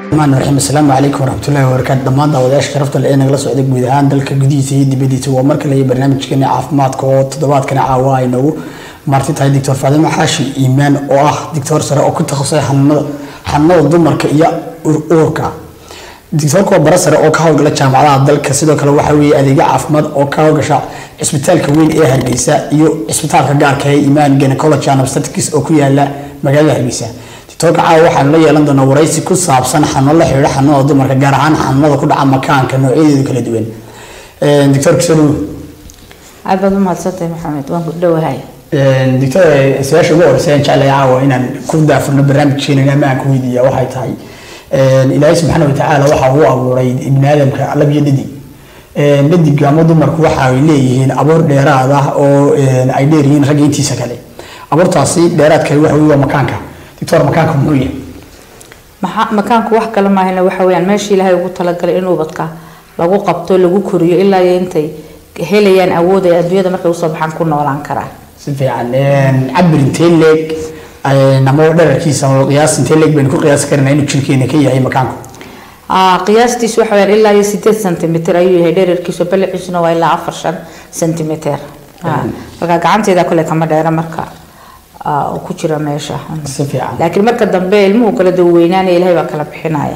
maan raxiim asalaamu calaykum waraxmatullahi wabarakaatu dhammaan daawadayaasha sharafta le ee nagala socda guud ahaan dalka gudihiisa iyo dibadiisa waa mar kale iyo barnaamijkeeni caafimaadka oo toddobaadkani caawa ay noogu marti tahay doctor faadimo xaashi iimaan oo ah doctor sare oo ku takhasusay xanuunada xanuunada dumarka iyo uurka doctorka waa bara sare oo ka howlgala jaamacadaha dalka sidoo kale waxaa weeye adeegyo caafimaad oo ka howlgasha cisbitaalka weyn ee hargeysa iyo cisbitaalka gaarka ee imaan gynecology and obstetrics oo ku yaala magaalada hargeysa doctorka caawa waxaanu la yeelan doonaa waraysi ku saabsan xanuuno la xidhiidha xanuunada dumarka gaar ahaan xanuunada ku dhaca makaanka noocyadeedu kala duwan doctorka soo dhawo aad baad u mahadsantahay maxamed waan ku dhowahay doctor su-aasha ugu horeysa aan jeclahay caawa inaan ku daafurno barnaamijkeena ama aan ku weydiiya waxay tahay ilaahay subxaana watacaala waxa uu abuuray ibni aadamka lab iyo dhadig dhadigga ama dumarku waxa ay leeyihiin abuur dheeraad ah oo ay dheer yihiin ragga intiisa kale abuurtaasi dheeraad kale waxa wey waa makaanka doctor makaanka muxuu yahay Maxa- makaanku wax kale maahayna waxa weyaan meeshii ilaahay ugu talagalay in ubadka lagu qabto lagu koriyo ilaa iyo intay helayaan awood ay adduunyada markay usoo baxaan ku noolaan karaan si fiican cabir intee leeg ama dherarkiisa ama qiyaas intee leeg baynu ku qiyaasi karnaa inuu jirkeena ka yahay makaanku Ah, qiyaastiisu waxa weyaan ilaa iyo sideed centimeter ayuu yahay dhererkiisu balaciisuna waa ilaa afar shan centimeter Ah, marka gacanteeda kole kama dheera marka ah, uu ku jira meesha si fiican laakiin marka dambe ilmuhu kala duweynaanaya ilahay baa kala bixinaya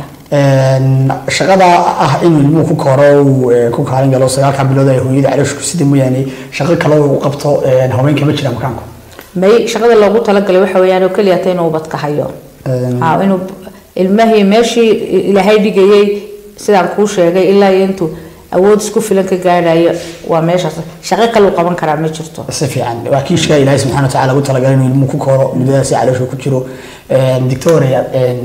shaqada ah in ilmuhu ku koro uu eh, ku kaalin galo sagaalka bilood ay hooyada caloosha ku sida mooyaane shaqo kale uu qabto eh, haweenka ma jira makaanku may shaqada loogu talagalay waxa weeyaan oo keliya ta inuu ubadka hayo Ah, inuu ilmahii meeshii ilaahay dhigayay sidaan kuu sheegay ilaa iyo intuu awood isku filan ka gaadhayo waa meeshaas shaqo kale uu qaban karaa ma jirto si fiican waa kiishka ilaahay subxaana watacaala ugu talagalay inuu ilmuhu ku koro muddadaasi caloosha ku jiro dictoria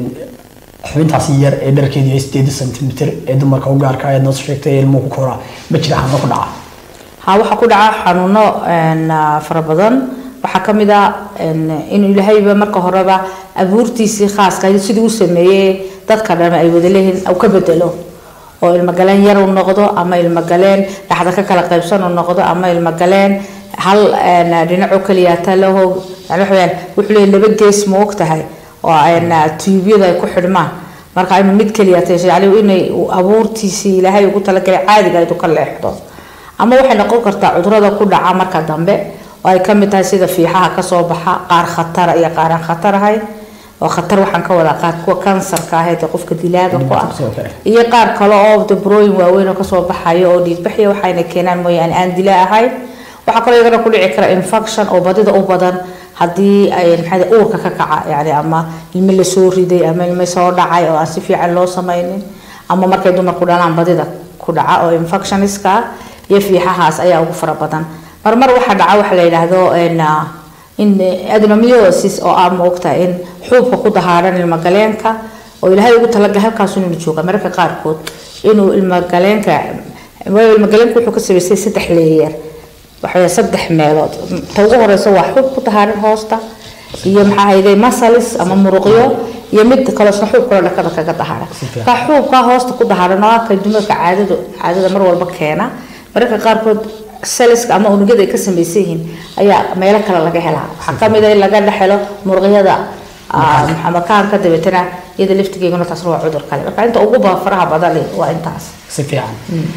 xubintaasi yar ee dharkeedu yahay sideed centimeter ee dumarka u gaarka ayaad noo sheegtay ee ilmuhu ku koraa ma jira xanuuno ku dhaca ha waxaa ku dhaca xanuuno een, ah, fara badan waxaa ka mid ah een, inuu ilaahayba marka horeba abuurtiisii khaaska ahayd sidii u sameeyey dadka dhan ay wada leeyihiin uu ka bedelo oo ilmogaleen yar uu noqdo ama ilmogaleen dhaxda ka kala qaybsan uu noqdo ama ilmogaleen hal een, dhinacoo keliya talaho yani waxa weyaan wuxuu leeyahay laba gees ma og tahay oo een, tuubyada ay ku xidhmaan marka inuu mid keliya tahay yani inay uu abuurtiisii ilaahay ugu talagalay caadiga ayd u ka leexdo ama waxay noqon kartaa cudurada ku dhaca marka dambe oo ay kamid tahay sida fiixaha kasoo baxa qaar khatara iyo qaar aan khatar ahayn oo khatar waxaan ka wadaa qaar kuwa kansarka ahayd ee qofka dilaaga ku ah Sidoo kale. iyo qaar kale oo dabrooyin waaweyn oo kasoo baxayo oo dhiigbaxya waxayna keenaan mooyaane aan dilaa ahayn waxaa kaloo iyagana ku dhici kara infection oo badida u badan haddii ay maxaa leh, uurka ka kaca yani ama ilmo lasoo riday ama ilmo soo dhacay oo aan si fiican loo samaynin ama markay dumarku dhalaan badida ku dhaca oo infectioniska ah iyo fiixahaas ayaa ugu fara badan marmar waxaa dhaca waxa la yidhaahdo een, ah, in adenomyosis oo ah moogta in xuubka ku dahaaran ilmagaleenka oo ilaahay ugu talagalay halkaas inuu jooga mararka qaarkood inuu ilmagaleenka waayo ilmagaleenka wuxuu ka samaystay saddex leeyer waxaweye saddex meelood ta ugu horeysa waa xuub ku dahaaran hoosta iyo maxaa hayday masalis ama muruqyo iyo mid kaloo isna xuub kaloo dhakada kaga dahaaran fiican. ka xuubka hoosta ku dahaaran oo ah ka dumarka caadadu caadada mar walba keena mararka qaarkood seliska ama unugyada ay ka samaysan yihiin ayaa meelo kale laga helaa waxaa kamid ah in laga dhex helo muruqyada ah, maxaa makaanka dabeetana iyada laftigeeguna taasna waa cudur kale marka inta ugu ba faraha badan leh waa intaas si fiican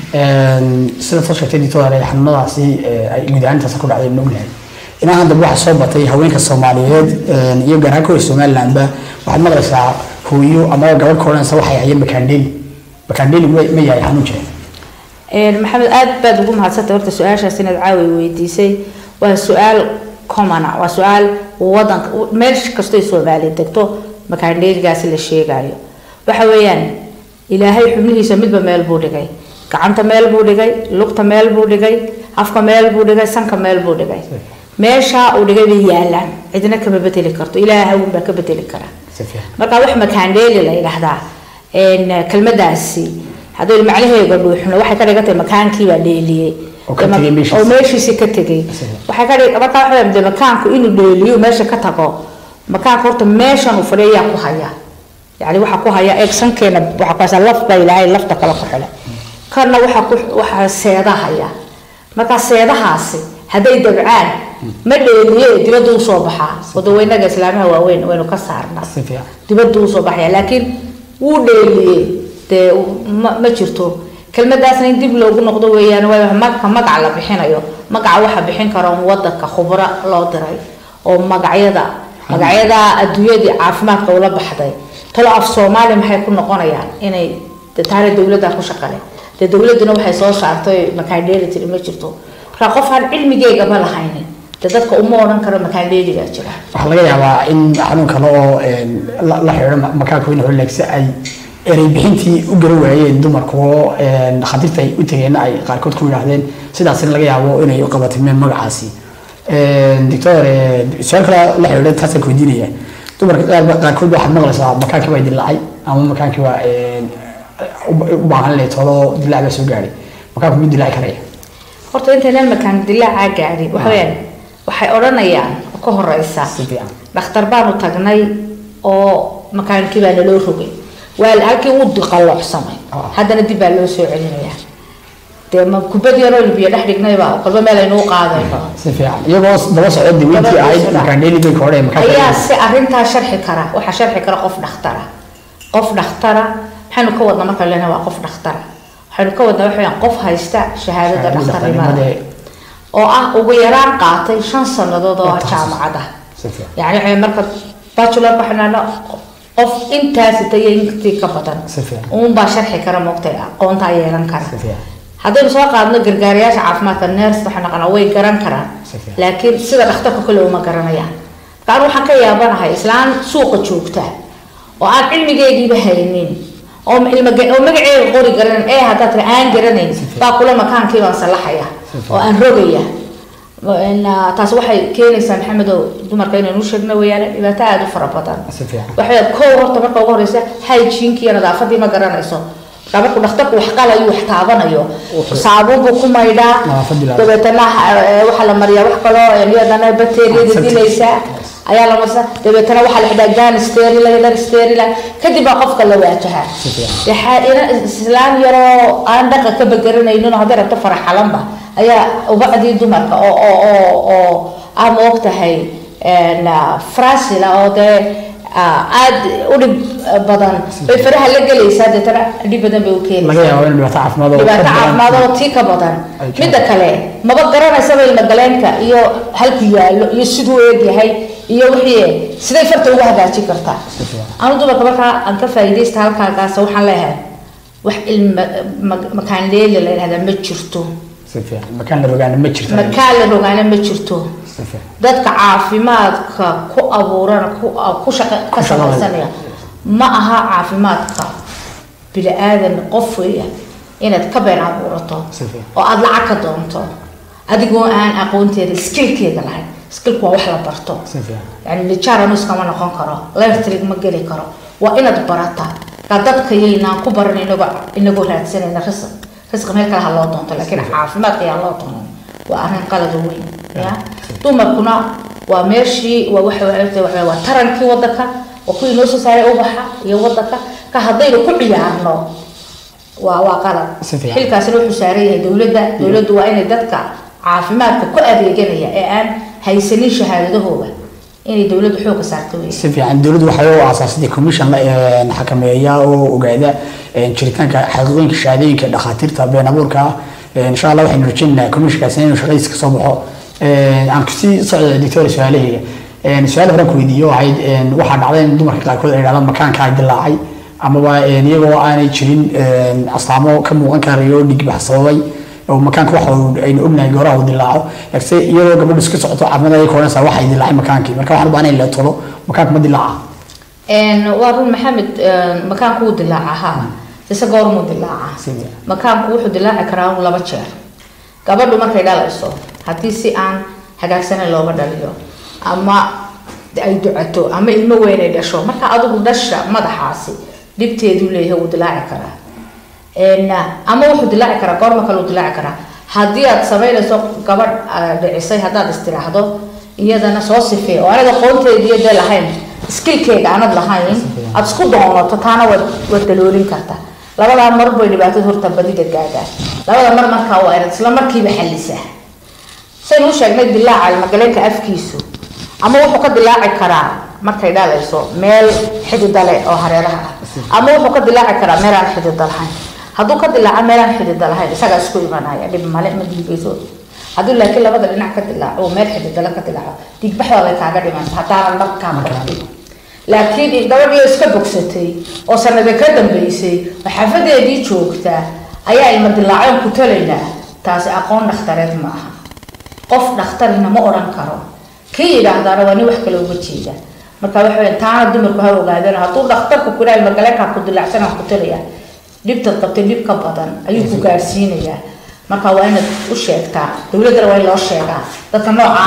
sida soo sheegtay doctor xanuunadaasi eh, ay guud ahaantaas ku dhacday ma ognahay inaa hadda waxaa soo batay haweenka soomaaliyeed eh, iyo gaar ahaan kuwa somalilandba waxaad maqlaysaa hooyo ama gabadh ka odhanaysa waxay hayeen makaandheeli makaandheeli ma ma yahay xanuun jira Een, maxamed aad baad ugu mahadsantay horta su-aashaas inaad caawi weydiisay waa su-aal common ah waa su-aal wadanka meel kastoo soomaaliya degto makaandheeligaasi la sheegayo waxa weeyaan ilaahay xubnihiisa midba meel buu dhigay gacanta meel buu dhigay lugta meel buu dhigay afka meel buu dhigay sanka meel buu dhigay meesha uu dhigay bay yaalaan cidna kama bedeli karto ilaahay un baa ka bedeli kara si fiican marka wax makaandheeli la yidhaahdaa een, kelmadaasi haddii macnaheega dhuuxno waxay ka dhigan tahay makaankiibaa dheeliyey Oo ka tegay meeshiisa. oo meeshiisi ka tegay waxay ka dhig marka waxa weeye, dee makaanku inuu dheeliyo meesha ka tago makaanka horta meeshan uu fadhiya ayaa ku haya yani waxaa ku haya eeg sankeena waxaa ku haysa laf baa ilaahay lafta kale ku xidhay kana waxaa ku waxaa seeda haya marka seedahaasi hadday dabcaan ma dheeliye dibadda usoo baxaa wadaweynaga islaamaha waaweyn waynu ka saarnaa si fiican dibadda usoo baxaya laakiin wuu dheeliyey dee ma ma jirto kelmadaasna in dib loogu noqdo weeyaan waayo marka magac la bixinayo magaca waxaa bixin kara un wadanka khubro loo diray oo magacyada magacyada adduunyadii caafimaadka ula baxday talo af soomaali maxay ku noqonayaan inay de taana dowladda ku shaqale dee dowladduna waxay soo saartay makaandheelitiri ma jirto marka qof aan cilmigeygaba lahaynin de dadka uma odhan karo makaandheeligaa jira waxaa laga yaabaa in xanuun kale oo la la xidhiidho makaanka weyne holeegsa ay erey bixintii u garan waayeen dumarku oo khadiirta ay u tegeen ay qaarkood ku yidhaahdeen sidaasina laga yaabo inay u qabatimeen magacaasi doctor su-aal kale la xidhiidha taasaan ku weydiinaya dumarka qaar qaarkood waxaad maqlaysaa makaankii baa dilaacay ama makaankii baa u baahan inay tolo dilaac baa soo gaadhay makaanku mid dilaaci karaya horta intaynan makaan dilaacaa gaadhin waxa weyaan waxay odhanayaan oo ka horeysa si fiican dhakhtar baanu tagnay oo makaankii baa naloo rogay waa halkii wuu diqaloocsamay Ah. haddana dib baa loo soo celinayaa dee ma kubad yaroo biyo dhex dhignayba kolba meel aynuu qaadayno si fiican iyagoo daba socda diweyntii Daba ahayd socda. makaan dheeli bay ka odhaya makaanka ayaa si arrintaa sharxi kara waxaa sharxi kara qof dhakhtara qof dhakhtara maxaynu ka wadnaa marka lena waa qof dhakhtara waxaynu ka wadnaa waxa weyaan qof haysta shahaadada dhakhtarnimada oo ah ugu yaraan qaatay shan sannadood oo ah Takhassus. jaamacad ah si fiican yani waxay marka bachelor waxaan qof intaasi tayo intii ka badan Si fiican. uunbaa sharxi kara moogtay aqoontaa yeelan kara si fiican haddaynu soo qaadno gargaarayaasha caafimaadka nurse waxay naqanaa way garan karaan Si fiican. laakiin sida dhakhtarka kale uma garanayaan marka anu waxaan ka yaabanahay islaan suuqa joogta oo aan cilmigeygiiba haynin oo ilma oo magaceega qori garanan ee haddaad tiri aan garanayn baa kula makaankii baan salaxaya Si fiican. oo aan rogaya En, ah, taas waxay keenaysaa maxamedow dumarka inaynu u sheegno weeyaan dhibaato aada u fara badan si fiican waxay kow horta marka ugu horeysa hygiene-ki iyo nadaafadii ma garanayso marka markuu dhakhtarku wax qalayo wax taabanayo saabuun buu ku maydhaa Nadaafadii la- dabeetana eh, waxaa la mariyaa wax kaloo eh, iyadana bakteeriyada Septic. dilaysa ayaa la marsa dabeetana waxaa la xidhaa gan sterila dar sterila kadib baa qofka la waajahaa Si fiican. dee xa- ina islaan yaroo aan dhaqa ka bagaranaynin oo hadday rabto faraxalanba ayaa ubacdii dumarka oo oo oo oo aa moog tahay en, ah, frasila oo dee ah, aad u dhib badan bay faraha la gelaysaa deetana dhib badan bay u keenaysaa laga yaabo in dhibaato caafimaad oo dhibaato ka badan- caafimaad oo tii ka badan Ay jiraan. midda kale maba garanaysaba ilmagaleenka iyo halku yaallo iyo siduu eegyahay iyo wixii siday farta ugu hagaajin kartaa Si fiican. anu dumarka markaa aan ka faa'iidaysta halkaagaas waxaan leeyahay wax ilma ma- makaan leeli la yidhahdaa ma jirto si fiican makaan la rogaana ma jirto makaan la rogaana ma jirto si fiican dadka caafimaadka ku abuuran ku ku shaqa ka Ku shaqada. shaqaysanaya ma aha caafimaadka bini aadan qof weya inaad ka been abuurato Si fiican. oo aada lacag ka doonto adigoo aan aqoonteeda skillkeeda lahayn skillku waa wax la barto si fiican yani lijaranus kama noqon karo electric ma geli karo waa inaad barata ka dadka yaynaan ku baran inagoo inagoo raadsanayna risq risq meel kale ha loo doonto laakiin caafimaadka yaa loo doonan waa arrin qalad weyn ya dumarkuna waa meeshii waa waxa waxa- waxa- waa tarankii wadanka waa kuwii noo soo saaray ubaxa iyo wadanka ka haddaynu ku ciyaarno waa waa qalad Si fiican. xilkaasina wuxuu saaran yahay dowladda dowladdu waa inay dadka caafimaadka ku adeeganaya ee aan haysanin shahaadadahooda inay dowladdu xooga saarto wey si fiican dowladdu waxay u aasaasatay commission la een, xakameeya oo ogaada een, jiritaanka xaqiiqooyinka shahaadooyinka dhakhaatiirta been abuurka ah Een, insha allah waxaynu rajaynaynaa commissionkaasi inuu shaqadiisa kasoo baxo Een, aan kusii socda doctor su-aalahayga Een, su-aal horaan ku weydiiyo waxayd een, waxaa dhacday in dumarka qaarkood ay yidhahdaan makaanka ay dilaacay amaba een, iyagoo aanay jirin een, astaamo ka muuqan karayo dhigbax sababay oo makaanka waxa uu- aynu ognahay gooraha uu dilaaco laakiinse iyadoo gabadhu iska socoto caafimaad ay koranaysaa waxay dilaacay makaankii marka waxaan u baahnay in la tolo makaanka ma dilaaca Een, waa run maxamed een, makaanku wuu dilaaca ha ise goormuu dilaaca Sidee? makaanku wuxuu dilaaci karaa un laba jeer gabadhu markay dhalayso haddii si aan hagaagsanan looga dhaliyo ama ay ducato ama ilmo weyn ay dhasho marka adigu dhasha madaxaasi dhibteeduu leeyahay wuu dilaaci karaa Een, ama wuxuu dilaaci karaa goorma kale uu dilaaci karaa haddii aad samaynayso gabadh ah, dhicisay haddaad istiraahdo iyadana soo sifee oo anaga qoonteediyo dee lahayn skillkeega aanad lahayn aad isku doonato taana waad waad daloolin kartaa labadaa mar bay dhibaatada horta badida gaadhaan labada mar markaa waa inaad isla markiiba xallisaa saynu u sheegnay dilaaca ilmagaleenka afkiisu ama wuxuu ka dilaaci karaa markay dhalayso meel xidida leh oo hareeraha ah ama wuxuu ka dilaaci karaa meelaan xidida lahayn hadduu ka dilaaco meelaan xidida lahayn isagaa isku imanaya dhib male ma dhiigayso haddii laakiin labada dhinac ka dilaaco oo meel xididala ka dilaaco dhiigbaxda way kaaga dhimanta haddaanan dharkaa martin laakiin gabadhii iska bogsatay oo sanada ka dambeysay oo xaafadeedii joogta ayaa ilma dilaaceen ku talaynaa taasi aqoon dhakhtareed ma aha qof dhakhtarina ma odhan karo kii yidhaahdaana waa nin wax kale uga jeeda marka waxa weya taana dumarku ha ogaadeen hadduu dhakhtarku ku dhaha ilmagaleenkaa ku dilaacsan aan ku talaya dhibtad qabtay dhib ka badan ayuu ku gaarsiinayaa marka waa inaad u sheegtaa dowladdana waa in loo sheegaa dadka nooca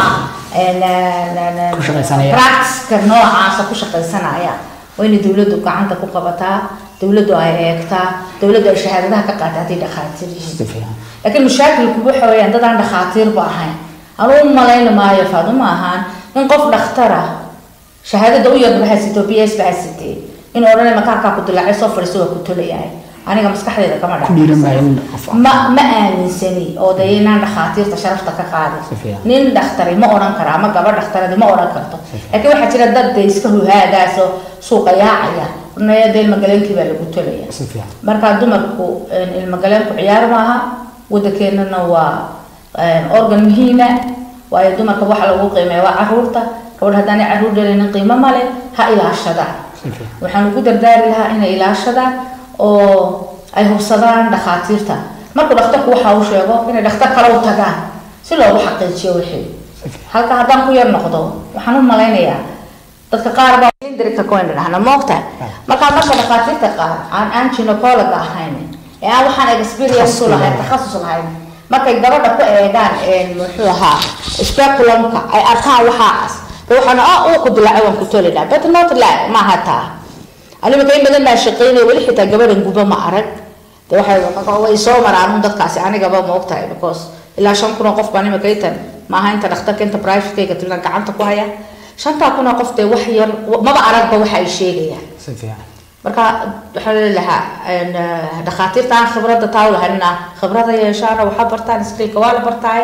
Ku shaqaysanaya. practiceka noocaasa ku shaqaysanaya waa inay dowladdu gacanta ku qabataa dowladdu ay eegtaa dowladdu ay shahaadadaha ka qaata hadday dhakhaatiir yihiin si fiican laakiin mashaakilku waxa weeyaan dad aan dhakhaatiirba ahayn anuu malayn maayo faaduma ahaan in qof dhakhtara shahaadada u yarba haysatay oo b s ba haysatay in odhanay makaarkaa ku dilaacay soo fadhiiso waa ku tolayahay aniga maskaxdeeda kama ku dhac dhiiran maayo in qof ma ma aaminsani oo dee inaan dhakhaatiirta sharafta ka Si qaadin fiican. nin dhakhtari ma odhan karo ama gabadh dhakhtaradi ma odhan karto laakiin waxaa jira dad dee iska huhaagaas oo suuqa yaacaya ornaya dee ilmagaleenkii baa lagu tolaya si fiican marka dumarku een, ilmagaleenku ciyaar maaha wadankeenana waa een, organ muhiima waayo dumarka waxa lagu qiimeeya waa caruurta gabadh haddaanay caruur dhalinin qiimo male ha ilaashadaan si fiican waxaan ugu dardaari lahaa inay ilaashadaan oo ay hubsadaan dhakhaatiirta markuu dhakhtarku waxa uu sheego inay dhakhtar kale u tagaan si loogu xaqiijiyo wixii halka haddaan ku yar noqdo waxaan u malaynayaa dadka qaar baa cylindrika coin dhahna moogta markaa marka dhakhaatiirta qaar aan aan gynecologa ahayn ee aan waxaan experience u lahayn takhasus lahayn markay gabadha ku eegaan een, muxuu ahaa speculumka ay arkaan waxaas de waxaana ah uu ku dilaacay waan ku tolina but not la maaha taa aniga in badan baa shaqeynaya weli xitaa gabadhan guba ma arag de waxay way soo maraan un dadkaasi anigaba ma ogtahay because ilaa shan kun oo qof baan imika intan maaha inta dhakhtarka inta privatekayga tilan gacanta ku haya shantaa kun oo qof dee wax yar maba aragba waxa ay sheegayaan si fiican marka waxaa leelahaa dhakhaatiirta aan khibradda taa u lahaynna khibrada yeeshaana waxaa bartaan skillka waa la bartaay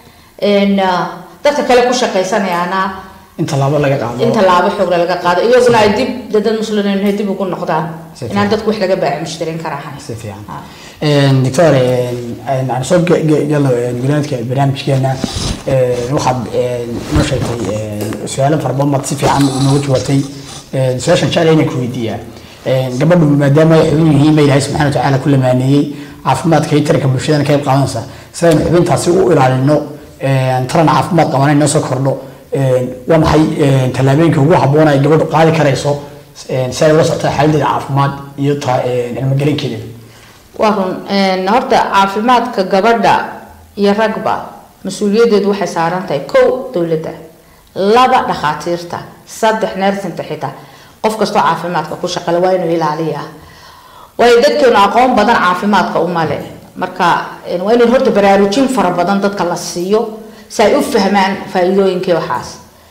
n dadka kale ku shaqaysanayaana in tallaabo laga qaado in tallaabo xoogla laga qaado iyaguna ay dib dad muslimiin dib ugu noqdaan Si inaan dadku wax laga baaci mushtarin karahay si fiican doctor aan soo galo gudaadka barnaamijkeena waxaad noo sheegtay su-aalo fara badan baad si fiican nooga jawaabtay su-aashan jecel inaan ku weydiiyaa gabadhu maadaama ay xubin yihiin ba ilaahay subxana watacaala ku lamaaneeyey caafimaadka iyo taranka bulshadana qayb qaadanaysa sidaynu xubintaasi u ilaalino taran caafimaad qaban inoo soo kordho waa maxay tallaabooyinka ugu habboon ay gabadhu qaadi karayso si ay ula socota xaaladdeeda caafimaad iyo cilmogelinkeeda waa run horta caafimaadka gabadha iyo ragba mas-uuliyaddeedu waxay saaran tahay kow dowladda laba dhakhaatiirta saddex neersinta xitaa qof kastoo caafimaadka ku shaqale waa inuu ilaaliyaa waayo dadkeenu aqoon badan caafimaadka uma leh marka waa inay horta baraarujin fara badan dadka la siiyo si ay u fahmaan faa-iidooyinkii waxaas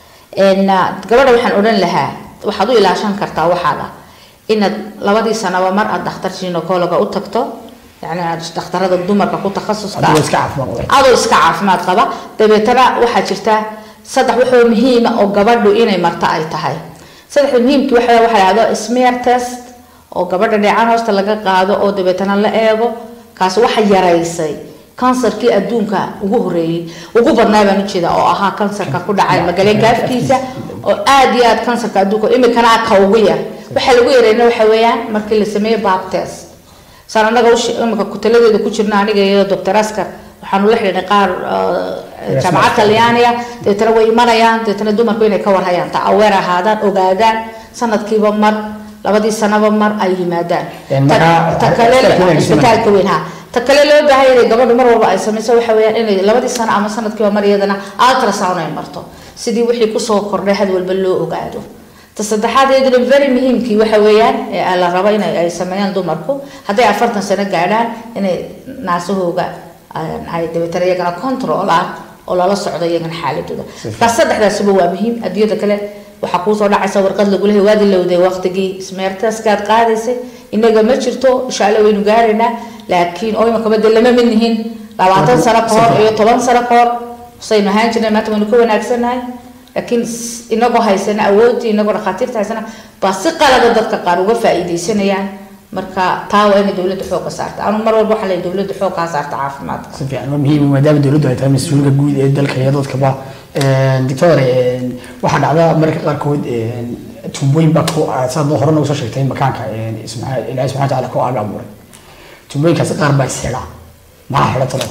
gabadha waxaan odhan lahaa waxaad u ilaashan kartaa waxaaga inaad labadii sanaba mar aad dhakhtar ginecologa u tagto yani aad dhakhtarada dumarka ku takhasuska Adigoo iska caafimaad qaba. adoo iska caafimaad qaba dabeetana waxaa jirta saddex waxoo muhiima oo gabadhu inay marto ay tahay saddexda muhiimkii waxa waxa la dhahdo smear test oo gabadha dheecaan hoosta laga qaado oo dabeetana la eego kaasi waxa yaraysay kansarkii adduunka ugu horeeyey ugu badnaa baan ujeeda oo ahaa kansarka ku dhacay magalenka afkiisa oo aad iyo aad kansarka adduunka imikana ka ugu yar waxa lagu yareyna waxa weeyaan markii la sameeyo bab test saan anaga imika kutaladeeda ku jirna aniga iyo doctor askar waxaanu la xidhiidhnay qaar jaamacad talyaaniga dabeetana way imanayaan dabeetana dumarku inay ka warhayaan ta aweer ahaadaan ogaadaan sanadkiiba mar labadii sanaba mar ay yimaadaan Een, Ta- markaa- ta kale isbitaalka isbitaalka weyn ha ta kale loo baahan yahay gabadhu mar walba ay samayso waxa weeyaan inay labadii sano ama sanadkiiba mar iyadana ultrasound ay marto sidii wixii kusoo kordhay had walba loo ogaado ta saddexaad iyaduna very muhiimkii waxa weeyaan ee la rabo inay ay sameeyaan dumarku hadday afartan sano gaadhaan inay naasahooga ay- ay dabeetana iyagana controlaan oo lala socdo iyagana xaaladooda markaa saddexdaasiba waa muhiim adduunyada kale waxaa kuusoo dhacaysa warqad lagu lehay waadi lowday waqtigii smeertaskaad qaadaysay inaga ma jirto insha alla waynu gaaraynaa laakiin oo imakaba de lama mid nihin labaatan sano ka hor iyo toban sano ka hor saynu ahaan jirnay maanta waynu ka wanaagsannahay laakiin inagoo haysana awoodii inagoo dhakhaatiirta haysana baa si qalada dadka qaar uga faa'iidaysanayaan marka taa waa inay dowladda xoogga saarta anu mar walba waxaa leeyahay dowladda xoog kaa saarta caafimaadka si fiican waa muhiim maadaama dowladdu ay tahay mas-uulka guud ee dalka iyo dadkaba doctor waxaa dhacda mararka qaarkood tuubooyin baa ku saad hore nagu soo sheegtay makaanka ilaahi subxana watacaala ku aaga abuuray tuubooyinkaasi qaar baa isxidha maxaa xidha talo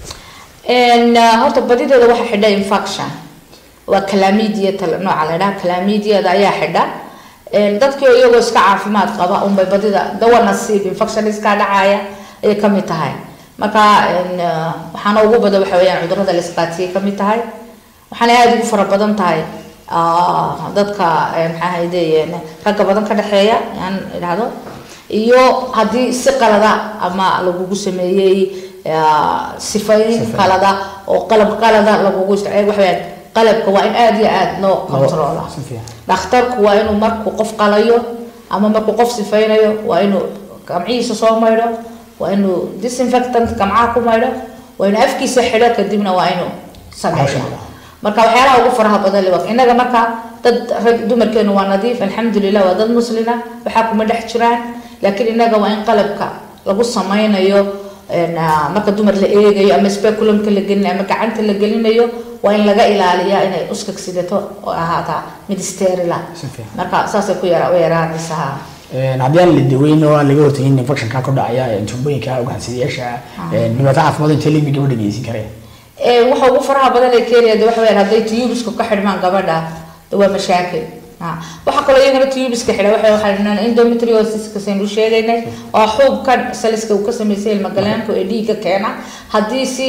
horta badideeda waxaa xidha infection waa calamidia nooca la dhaha calamediada ayaa xidha dadkii iyagoo iska caafimaad qaba unbay badida dawa nasiib infection iskaa dhacaya ayay kamid tahay marka waxaana ugu badan waxa weyaan cudurada la isqaatiyay kamid tahay waxaana aada ugu fara badan tahay dadka maxaa hayde ragga badan ka dhexeeya aan idhahdo iyo haddii si qalada ama lagugu sameeyey sifayn qalada oo qalab qalada lagugu isticmaal waxa weyaan qalabka waa in aada iyo aada loo controla dhakhtarku waa inuu markuu qof qalayo ama markuu qof sifaynayo waa inuu gamcihiisa soo maydho waa inuu disinfectant gamcaha ku maydho waa inuu afkiisa xidho kadibna waa inuu sameeyo marka waxyaalaha ugu faraha badan le innaga marka dad rag dumarkeenu waa nadiif alxamdulilah waa dad muslina waxaa kuma dhex jiraan laakiin innaga waa in qalabka lagu sameynayo marka dumar la eegayo ama speculumka la gelinayo ama gacanta la gelinayo waa in laga ilaaliyaa inay uskag sidato oo ahaataa mid sterila marka saasay ku yara yaraanaysaa haddii aan la daweyn oo aan laga hortagin infectionka ku dhacaya tuubooyinka ugaansidayaasha dhibaato caafimaad intee leegbi gabadha geysan kareen waxa ugu faraha badan ee keenaya de waxa weyaan hadday tubisku ka xidhmaan gabadha de waa mashaakil waxaa kaloo iyagana tubiska xidha waxa waxaa endometriosis saynu sheegaynay oo xuubka saliska uu ka sameysay ilmagaleenku ee dhiigga keena haddii si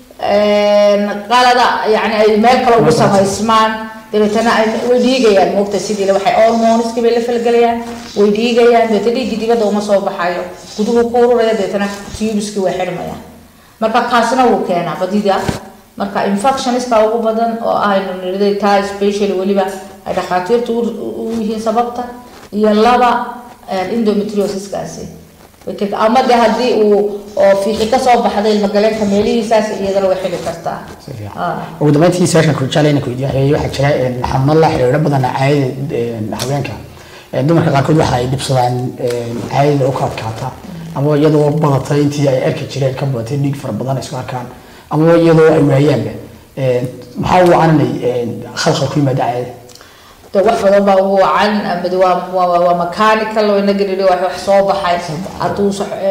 qalada yani ay meel kale ugu samaysmaan dabeetana way dhiigayaan moogta sidii waxay hormoniski bay la falgelayaan way dhiigayaan dabeetana dhiiggii dibadda uma soo baxayo guduhu ku ururaya dabeetana tubiski way xidhmayaan marka kaasna wuu keenaa badida marka infectioniska ugu badan oo aynu niriday taa specially weliba ay dhakhaatiirtu u yihiin sababta iyo laba endometriosiskaasi ama de haddii uu oo fiixi kasoo baxday ilmagaleenka meelihiisaas iyadana way xili kartaa ugu dambeyntii su-aashan kurjaaleyna ku weydiiya waxaa jira xanuuno la xiriiro badan caadada haweenka dumarka qaarkood waxa ay dhibsadaan caadada u ka adkaata ama iyadoo badatay intii ay arki jireen ka badatay dhiig fara badan ay isku arkaan ama iyadoo ay waayaanba maxaa uu cananay khalkhal ku yimaada caadada de wax badan baa ugu wacan mid waa waa mechanical oo inaga nidhi wax wax soo baxay hadduu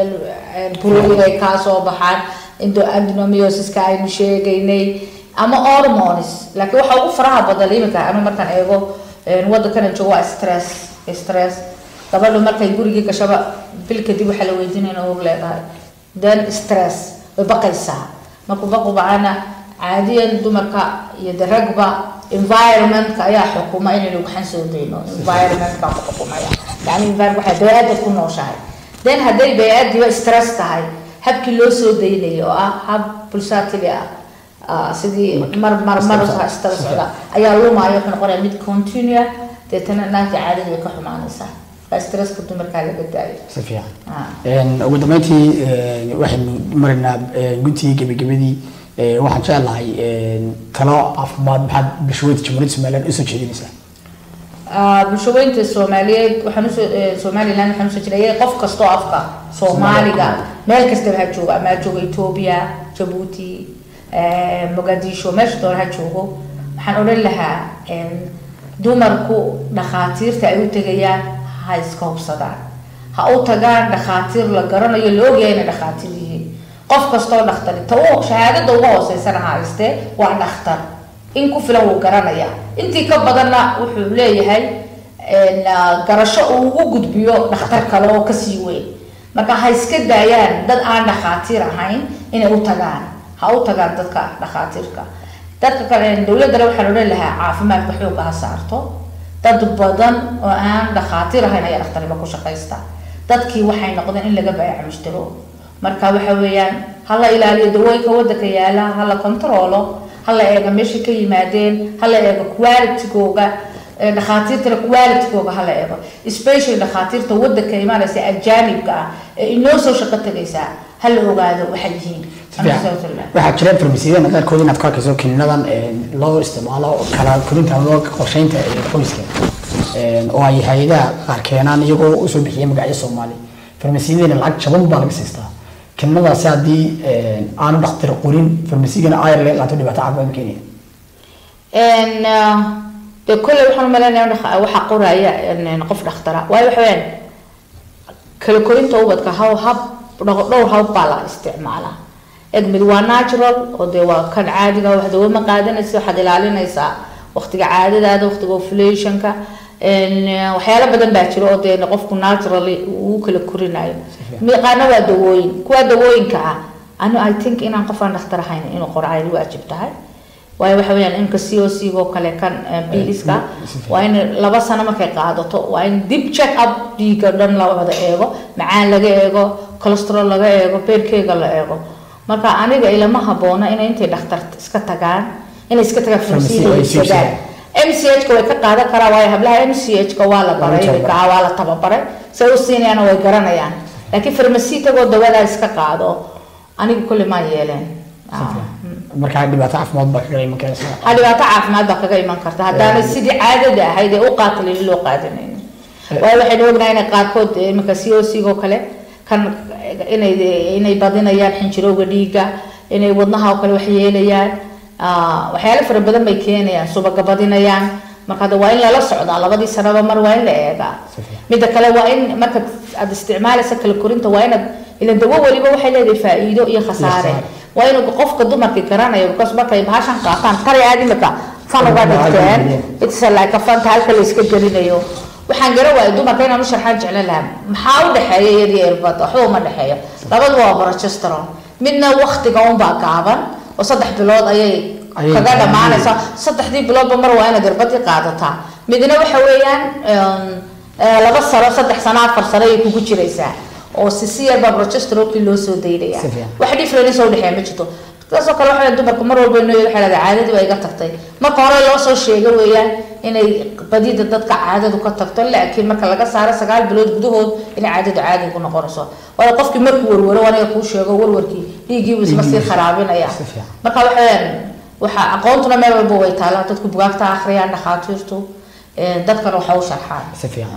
buroyin ay kaa soo baxaan indo adenomyosiska aynu sheegaynay ama hormones laakiin waxa ugu faraha badan iminka anu markaan eego wadankana joogo waa stress stress gabadhu markay gurigii gashaba bil kadib waxaa la weydiinayna og leedahay then stress way baqaysaa markuu baqu bacana caadiyan dumarka iyo de ragba environmentka ayaa xukuma inaynu waxaan soo dayno environment baa ku xukumaya yani environment waxay bay-aada ku nooshahay then hadday bay-aadiiba stress tahay habkii loo soo daynayo oo ah hab pulsatili ah sidii mar mar mar stress socda ayaa lumaayo wuxuu noqonaya mid continue deetana naagta caadada way ka xumaanaysaa stresska dumarkaa laga daayo si fiican ugu dambeyntii waxaynu maraynaa guntii gebagabadii waxaan jeclahay talo caafimaad maxaad bulshaweynta jamhuuriyadda somaliland usoo jeedinaysaa bulshaweynta soomaaliyeed waxaan usoo somaliland waxaan usoo jeedaya qof kastoo afka soomaaliga meel kastaba ha joogo ama ha joogo ethiopia jabuuti mogadisho meesha doona ha joogo waxaan odhan lahaa dumarku dhakhaatiirta ay u tegayaan ha iska hubsadaan ha u tagaan dhakhaatiir la garanayo la ogyahay inay dhakhaatiir yihiin qof kastoo dhakhtari ta u shahaadada uga hooseysana ha haystee waa dhakhtar in ku filan wuu garanaya intii ka badanna wuxuu leeyahay garasho uu ugu gudbiyo dhakhtar kale oo kasii weyn marka ha iska daayaan dad aan dhakhaatiir ahayn inay u tagaan ha u tagaan dadka dhakhaatiirka dadka kale dowladana waxaan odhan lahaa caafimaadka xooga ha saarto dad badan oo aan dhakhaatiir ahayn ayaa dhakhtarnimo ku shaqaysta dadkii waxay noqdeen in laga baayac mushtaro marka waxa weeyaan hala ilaaliyo dawooyinka wadanka yaala hala controlo hala eega meesha ka yimaadeen hala eego qualitygooga dhakhaatiirtana qualitygooga hala eego specially dhakhaatiirta wadanka imaanaysa ajaanibka ah ee inoo soo shaqo tagaysaa hala ogaado waxay yihiin waxaa jira farmasiyada qaarkood inaad ku arkayso kiniinadan loo isticmaalo kala korinta ama qorsheynta qoyska oo ay hay-adaha qaar keenaan iyagoo usoo bixiya magacyo soomaali farmasiyadana lacag jaban baa laga siistaa kiniinadaasi haddii aanu dhakhtar qorin farmasigana ayar laga qaato dhibaato caafimaad ma keenaya de kolley waxaan umaleynaya waxaa qoraya qof dhakhtara waayo waxa weyaan kala korinta ubadka haw hab dhowr hab baa la isticmaalaa eg mid waa natural oo dee waa kan caadiga wax dawo ma qaadanaysa waxaad ilaalinaysaa waqtiga caadadaada waqtiga ovulationka waxyaalo badan baa jiro oo dee qofku naturally uu kala korinayo qaarna waa dawooyin kuwa dawooyinka ah anu i think inaan qof aan dhakhtar ahayn inuu qoro ay waajib tahay waayo waxa weyaan imka c o c oo kale kan biliska waa in laba sano markay qaadato waa in dib check up dhiiga dhan la wada eego macaan laga eego cholesterol laga eego beerkeyga la eego marka aniga ilama haboona inay intay dhakhtar iska tagaan inay iska tagaan farmasiyadan m c h ka way ka qaadan karaa waayo hablaha m c h ka waa la baray waa la tababaray say u siinayaana way garanayaan laakiin farmasi tagoo dawadaa iska qaado aniga kulli maa yeeleen markaa dhibaato caafimaad baa kaga iman karaysa ha dhibaato caafimaad baa kaga iman karta haddaana sidii caadada ahayd ee u qaatilin loo qaadanayn waayo waxaynu ognahay inay qaarkood iminka c o c oo kale kan inay inay badinayaan xinjirowga dhiigga inay wadnaha oo kale wax yeelayaan waxyaalo fara badan bay keenayaan subaga badinayaan marka hadda waa in lala socdaa labadii sanaba mar waa in la eegaa midda kale waa in marka aad isticmaalaysa kala korinta waa inaad ilan dawo weliba waxay leedahay faa-iido iyo khasaare waa inuu qofka dumarkii garanayo because markay bahashan qaataan qaray aad imika fan uga dhigteen it's like a fanta halka la iska gelinayo waxaan garan waayay dumarka inaan u sharxaan jeclan lahaa maxaa u dhexeeya iyadii irbada waxba uma dhexeeyo labadu waa progesterone midna waktiga unbaa gaaban oo saddex bilood ayay kaga dhamaanaysa saddexdii biloodba mar waa inaad irbadii qaadataa midna waxa weeyaan laba sano saddex sano afar sano ayay kugu jiraysaa oo sisiyar baa progesterone loo soo daynaya wax difference oo dhexeeya ma jirto taasoo kale waxa dumarku mar walba inoo waxay leedahay caadadii waa iga tagtay marka hore loo soo sheego weeyaan inay badida dadka caadadu ka tagto laakiin marka laga saaro sagaal bilood gudahood inay caadadu caadi ku noqonayso waayo qofkii markuu warwaro aniga kuu sheego warwarkii dhiiggiibu isma sii kharaabinaya marka waxaweyaan waxa aqoontuna meel walba way taalaa dadku bugaagta akhriyaan dhakhaatiirtu dadkana waxa u sharxaan si fiican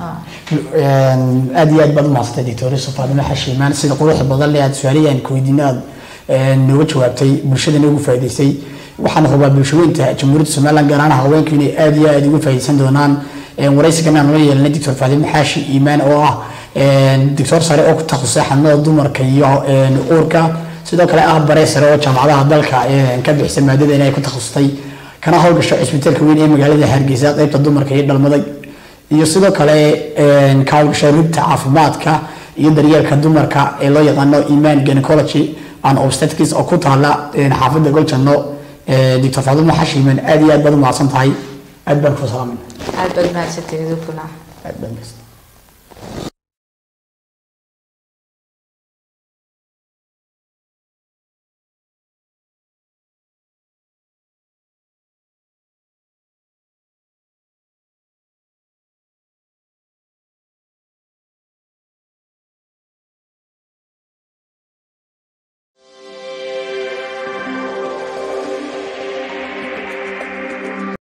aada iyo aad baad umahadsantay doctor faadime xashiimaan sida quruxda badan le aad su-aalihii aan kuweydiina aad nooga jawaabtay bulshadana ugu faa'iidaysay waxaan hubaa bulshaweynta jamhuuriyadda somaliland gaar ahaan haweenku inay aada iyo aada uga faa'iidaysan doonaan waraysigan aan la yeelanay doctor faadime xaashi iimaan oo ah doctor sare oo ku takhasusay xanuunada dumarka iyo uurka sidoo kale ah bare sare oo jaamacadaha dalka ka bixisa maadada inay ku takhasustay kana howlgasho cisbitaalka weyn ee magaalada hargeysa qeybta dumarka iyo dhalmada iyo sidoo kale ka howlgasho rugta caafimaadka iyo daryeelka dumarka ee loo yaqaano iman gynecology and obstetrics oo ku taala xaafadda goljanno doctor faaduma xashiiman aad iyo aad baad u mahadsan tahay aad baan ku salaamayna aad baad mahadsantihiin idinkuna aad baan mahadsan